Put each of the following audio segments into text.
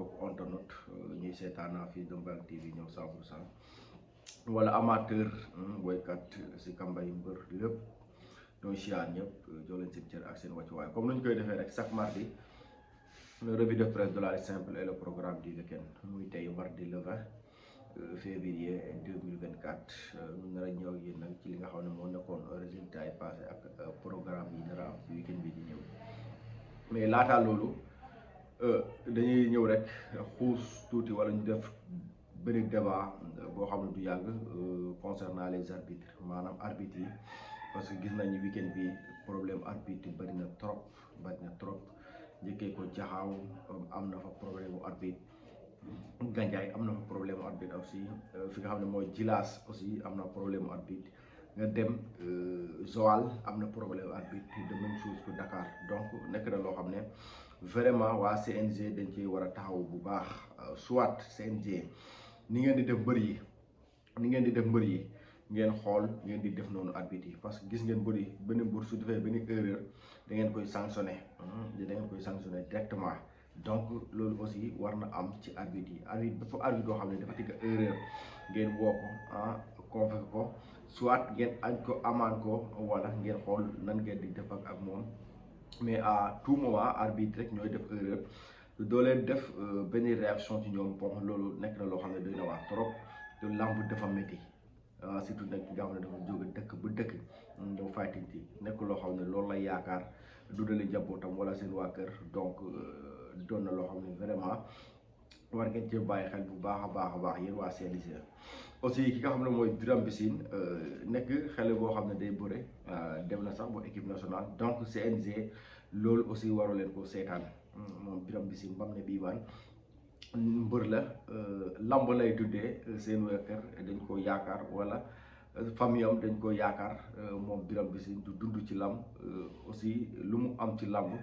mbokk internet ñuy seetaan fii de Mbang TV ñoom 100 pour cent wala amateur woykat si kambay mbër lépp ñooy siyaar ñëpp jox leen seen cër ak seen wàccuwaay comme ni ñu koy defee rek chaque mardi le revue de presse de la lutte simple et le programme du week-end muy tey mardi le 20 février 2024 ñu nar a ñëw yéen nag ci li nga xam ne moo nekkoon résultat yi passé ak programme yi nar a am ci week-end bi di ñëw mais laataa loolu dañuy ñëw rek xuus tuuti wala ñu def benn débat boo xam ne du yàgg concernant les arbitres maanaam arbitres yi parce que gis nañu week-end bi problème arbitre yi bëri na trop bëri na trop njëkkee ko jaxaaw am na fa problème mu arbitre Gandiaye am na fa problème mu arbitre aussi fi nga xam ne mooy Djilass aussi am na problème mu arbitre nga dem Joal am na problème mu arbitre de même chose que Dakar donc nekk na loo xam ne vraiment waa CNG dañ ci war a taxaw bu baax soit CNG ni ngeen di def mbër yi ni ngeen di def mbër yi ngeen xool ngeen di def noonu arbitre yi parce que gis ngeen mbër yi benn mbër su defee benn erreur da ngeen koy sanctionné da ngeen koy sanctionné directement donc loolu aussi war na am ci arbitre yi arbitre dafa arbitre doo xam ne dafa tigga erreur ngeen woo ko ah convoqué ko soit ngeen añ ko amaan ko wala ngeen xool nan ngeen di def ak moom mais à tout moment arbitre rek ñooy def erreur doo leen def benn réaction ci ñoom bon loolu nekk na loo xam ne doy na waar trop te lamb dafa métti surtout nag ki nga xam ne dafa jóge dëkk ba dëkk ñëw fighting ci nekk loo xam ne loolu lay yaakaar dundali njabootam wala seen waa kër donc doon na loo xam ne vraiment war ngeen cee bàyyi xel bu baax a baax a baax yéen waa CNG aussi ki nga xam ne mooy Birame Bissine nekk xale boo xam ne day bëre dem na sax ba équipe nationale donc CNG loolu aussi waru leen ko seetaan moom Birame Bissine bam ne bii waan mbër la lamb lay tuddee seen waa kër dañ ko yaakaar wala famille am dañ ko yaakaar moom Birame Bissine du dund ci lamb aussi lu mu am ci lamb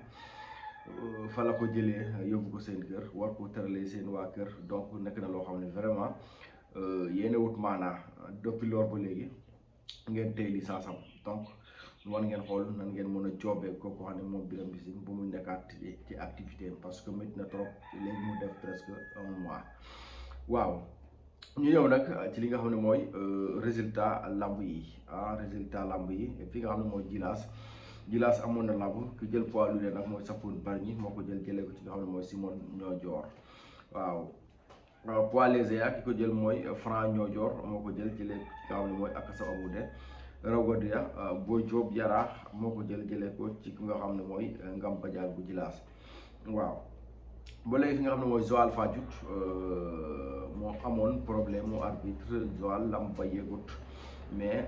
fa la ko jëlee yóbbu ko seen kër war ko tëralee seen waa kër donc nekk na loo xam ne vraiment yéen wut maanaa depuis loor ba léegi ngeen tey licence am donc war ngeen xool nan ngeen mën a joobee kooku xam ne moom Birame Bissine bu mu nekkaat ci activité parce que métti na trop léegi mu def presque un mois waaw ñu ñëw nag ci li nga xam ne mooy résultat lamb yi ah résultat lamb yi fi nga xam ne mooy Djilass Djilass amoon na lamb ki jël poids lourd nag mooy Sapone Bargny moo ko jël jëlee ko ci nga xam ne mooy Simon Niodior waaw poids léger ak ki ko jël mooy Franc Niodior moo ko jël jëlee ci nga xam ne mooy Akassa Omoude Rawgadia Boy Diop Yaraax moo ko jël jëlee ko ci ki nga xam ne mooy Ngam Badial bu Djilass waaw ba léegi fi nga xam ne mooy Joal Fadiouth moo amoon problème mu arbitre Joal lam ba yëgut mais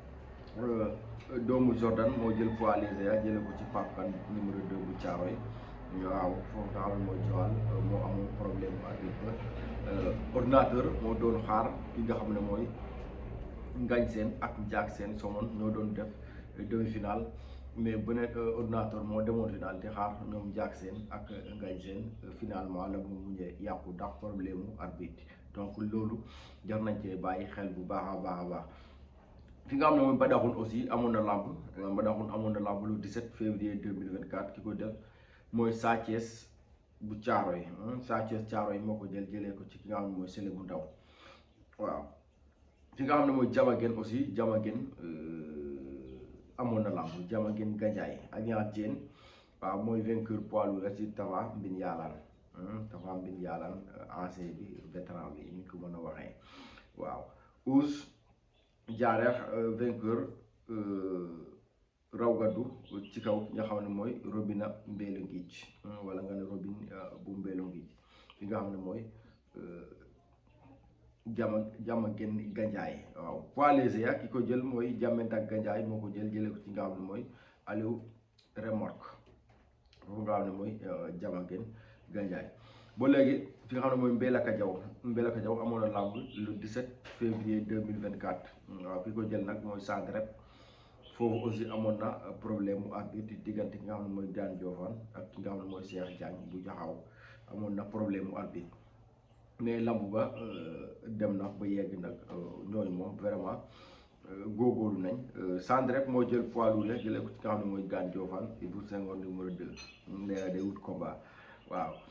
doomu Jordan moo jël poids léger jëlee ko ci Pape Kane numéro 2 bu Thiaroye waaw foofu nga xam ne mooy Joal moo amoon problème mu arbitre ordinateur moo doon xaar ki nga xam ne mooy Ngañ Seen ak Njaak Seen Somone ñoo doon def demi-finale mais bu nekk ordinateur moo demoon final di xaar ñoom Njaak Seen ak Ngañ Seen finalement la mu mujjee yàqu ndax problème mu arbitre donc loolu jar nañ cee bàyyi xel bu baax a baax a baax fi nga xam ne mooy Badaxun aussi amoon na lamb Badaxun amoon na lamb le 17 février 2024 ki ko def mooy Sa Thiès bu Thiaroye Sa Thiès Thiaroye moo ko jël jëlee ko ci ki nga xam ne mooy Sélé bu ndaw waaw fi nga xam ne mooy Jamagen aussi Jamagen amoon na lamb Jamagen Gandiaye ak ñaar Diène waaw mooy vainqueur poids lourd ci Tafa Mbin Yaalaan Tafa Mbin Yaalaan ancien bi vétéran bi ni ko mën a waxee waaw Ous Jaareex vainqueur Rawgadu ci kaw nga xam ne mooy Robina Mbélo Ngic wala nga ne Robin bu Mbélo Ngic fi nga xam ne mooy jama jama gen Gandiaye waaw poids léger ak ki ko jël mooy jàmment ak Gandiaye moo ko jël jëlee ko ci nga xam ne mooy Aliou Remorque foofu nga xam ne mooy jama gen Gandiaye ba léegi fi nga xam ne mooy Mbelaka Jaw Mbelaka Jaw amoon na lamb le 17 février 2024 waaw ki ko jël nag mooy Sandrep foofu aussi amoon na problème mu arbitre diggante ki nga xam ne mooy Daan Diofane ak ki nga xam ne mooy Cheikh Diagne bu jaxaw amoon na problème mu arbitre mais lamb ba dem na ba yegg nag ñooñu moom vraiment góorgóorlu nañ Sandrep moo jël poids lourd jëlee ko ci nga xam ne mooy Daan Diofane Ibou Senghor numéro 2 nee na day wut combat waaw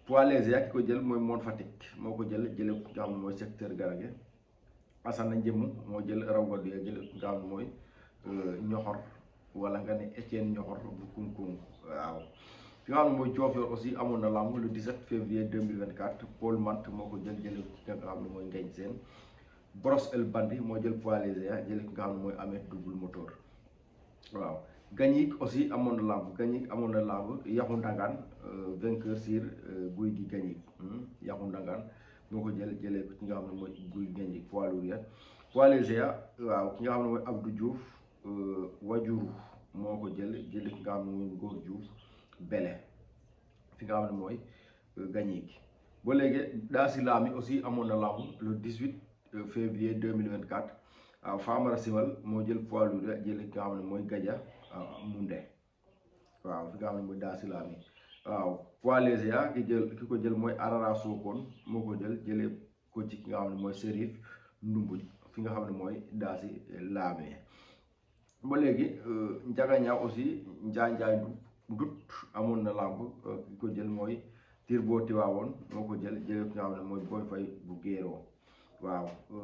poids léger ki ko jël mooy Mon Fatick moo ko jël jële nga xam ne mooy secteur garage Assane Njëmm moo jël raw gadu ya jële nga xam ne mooy ñoxor wala nga ne Etienne ñoxor bu kunkung waaw fi nga xam ne mooy Diofior aussi amoon na lamb le 17 février 2024 Paul Mant moo ko jël jële ki nga xam ne mooy Ngañ Seen Brosse El Bandi moo jël poids léger jële ki nga xam ne mooy Ameth double moteur waaw Gagnic aussi amoon na lamb Gagnic amoon na lamb Yaxu Ndangaan vainqueur sur guy gi Gagnic Yaxu Ndangaan moo ko jël jëlee ko ki nga xam ne mooy guy Gagnic poids lourd ya poids léger waaw ki nga xam ne mooy Abdou Diouf wajuru moo ko jël jëlee ki nga xam ne mooy Ngor Diouf bele fi nga xam ne mooy Gagnic ba léegi daa si laami aussi amoon na lamb le 18 février 2024 waaw Famara Simal moo jël poids lourd ya jëlee ki nga xam ne mooy Gaja Munde waaw fi nga xam ne mooy daa si laami waaw poids léger ki jël ki ko jël mooy Arara Sokone moo ko jël jëlee ko ci ki nga xam ne mooy Serif Ndumbuj fi nga xam ne mooy daa si laamee ba léegi Njaga Ñaaw aussi Njaay Njaay Ndut amoon na làmb ki ko jël mooy Tirbo Tiwaawoon moo ko jël jëlee ki nga xam ne mooy Boy Fay bu Géeroo waaw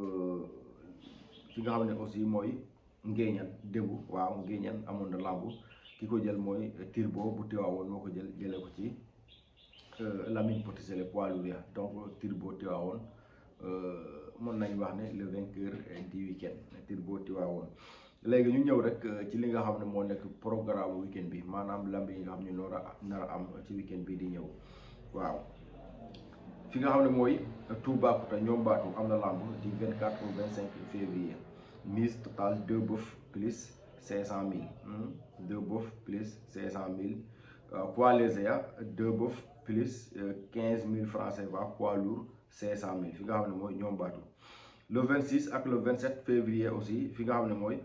fi nga xam ne aussi mooy Ngéeñan Débu waaw Ngéeñan amoon na làmb ki ko jël mooy Tirbo bu Tiwaawoon moo ko jël jëlee ko ci Lamine Petit Sélé poids lourd ya donc Tirbo Tiwaawoon mën nañ wax ne le vainqueur du week-end Tirbo Tiwaawoon léegi ñu ñëw rek ci li nga xam ne moo nekk programme week-end bi maanaam lamb yi nga xam ne noor a nar a am ci week-end bi di ñëw waaw fi nga xam ne mooy Toubacouta ñoom baatu am na lamb du 24 au 25 février mise totale deux bœufs plus 500 000 deux bœufs plus 500 000 poids léger deux bœufs plus 15 000 francs CFA poids lourd 500 000 fi nga xam ne mooy ñoom baatu le 26 ak le 27 février aussi fi nga xam ne mooy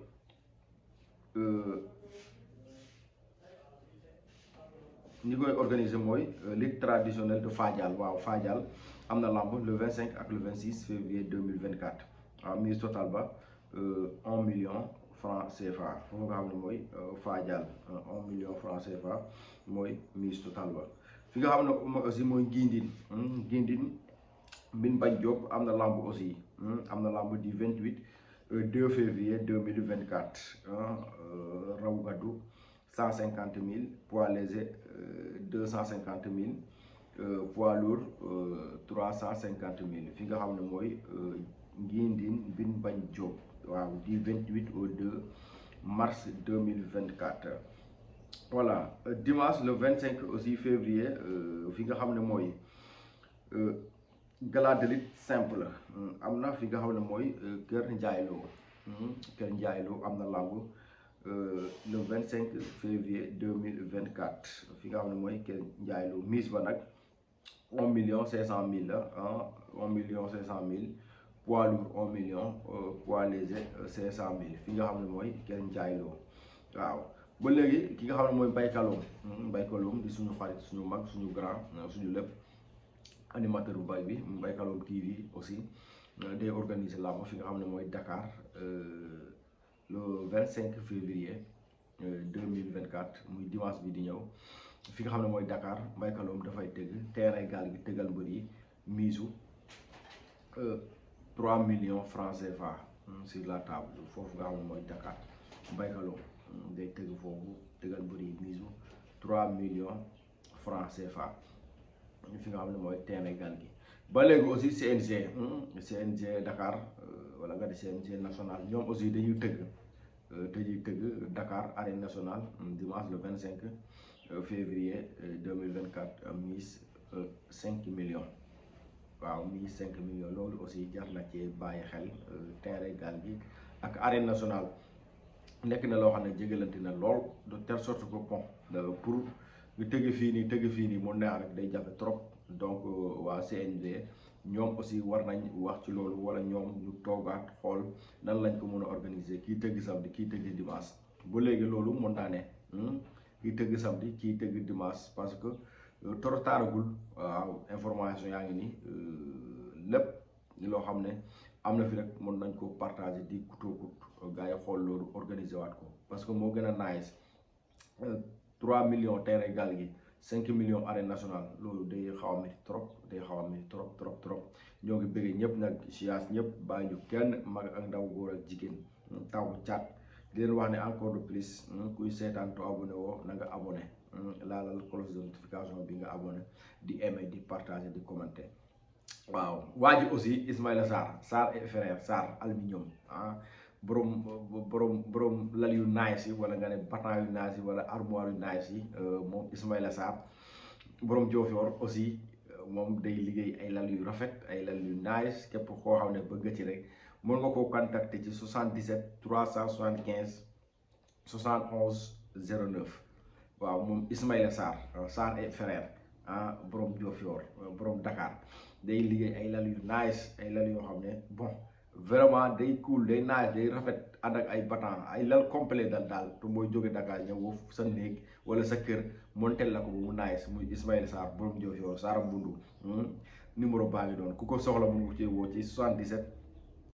ñi koy organiser mooy ligue traditionnelle de Fadial waaw Fadial am na lamb le 25 ak le 26 février 2024 waaw mise totale ba 1 million franc CFA foofu nga xam ne mooy Fadial 1 million franc CFA mooy mise totale ba fi nga xam ne aussi mooy Ngindin Ngindin Mbin Bañ Diop am na lamb aussi am na lamb du 28 2 février 2024 raw gaddu 150 000 poids léger 250 000 poids lourd 350 000 fi nga xam ne mooy Ngindin Mbin Bañ Diop waaw du 28 au 2 mars 2024 voilà dimanche le 25 aussi février fi nga xam ne mooy gala de lutte simple am na fi nga xam ne mooy Kër Njaayloo Kër Njaayloo am na lamb le 25 février 2024 fi nga xam ne mooy Kër Njaayloo mise ba nag 1 million 500 mille la ah 1 million 500 mille poids lourd 1 million poids léger 500 mille fi nga xam ne mooy Kër Njaayloo waaw ba léegi ki nga xam ne mooy Mbaykaloom Mbaykaloom di suñu xarit suñu mag suñu grand suñu lépp animateur bu bay bi Mbaykaloom TV aussi day organiser làmb fi nga xam ne mooy Dakar le 25 février 2024 muy dimanche bi di ñëw fi nga xam ne mooy Dakar Mbaykaloom dafay tëgg terrain gaal gi tëggal mbër yi miisu 3 millions francs CFA sur la table foofu nga xam ne mooy Dakar Mbaykaloom day tëgg foofu tëggal mbër yi miisu 3 millions francs CFA fi nga xam ne mooy terrain gaal gi ba léegi aussi CNG CNG Dakar wala nga di CNG national ñoom aussi dañuy tëgg dañuy tëgg Dakar arène nationale dimanche le 25 février 2024 mise 5 millions waaw mise 5 millions loolu aussi jar na ci bàyyi xel terrain gaal gi ak arène nationale nekk na loo xam ne jégalante na lool de telle sorte que bon pour nga tëgg fii nii tëgg fii nii mu neex rek day jafe trop donc waa CNG ñoom aussi war nañ wax ci loolu wala ñoom ñu toogaat xool nan lañ ko mën a organiser kii tëgg samedi kii tëgg dimanche ba léegi loolu mën naa ne kii tëgg samedi kii tëgg dimanche parce que trop taaragul waaw information yaa ngi nii lépp loo xam ne am na fi rek mën nañ ko partager di kutookut gars yi xool loolu organiser waat ko parce que moo gën a nice 3 millions terrain gaal gi cinq millions arène nationale loolu day xaw a métti trop day xaw a métti trop trop trop ñoo ngi bëggee ñëpp nag siyaas ñëpp bàyyi ñu kenn mag ak ndaw góor ak jigéen taw caat di leen wax ne encore de plus kuy seetaan to abonné woo na nga abonné laalal cloche de notification bi nga abonné di aimer di partager di commenter waaw waa ji aussi Ismaïla Sarr Sarr et frère Sarr aluminium ah borom borom borom lal yu nice yi wala nga ne batan yu nice yi wala armoire yu nice yi moom Ismaïla Sarr borom Diofior aussi moom day liggéey ay lal yu rafet ay lal yu nice képp koo xam ne bëgg ci rek mën nga koo contacter ci 77 375 71 09 waaw moom Ismaïla Sarr Sarr et frère ah borom Diofior borom Dakar day liggéey ay lal yu nice ay lal yoo xam ne bon vraiment day cool day nice day rafet ànd ak ay batan ay lal complet dal daal te mooy jóge Dakar ñëw sa néeg wala sa kër montel la ko ba mu nice muy Ismaïla Sarr borom Diofior Sarr Mbundu numéro baa ngi doon ku ko soxla mu ngi ci woo ci 77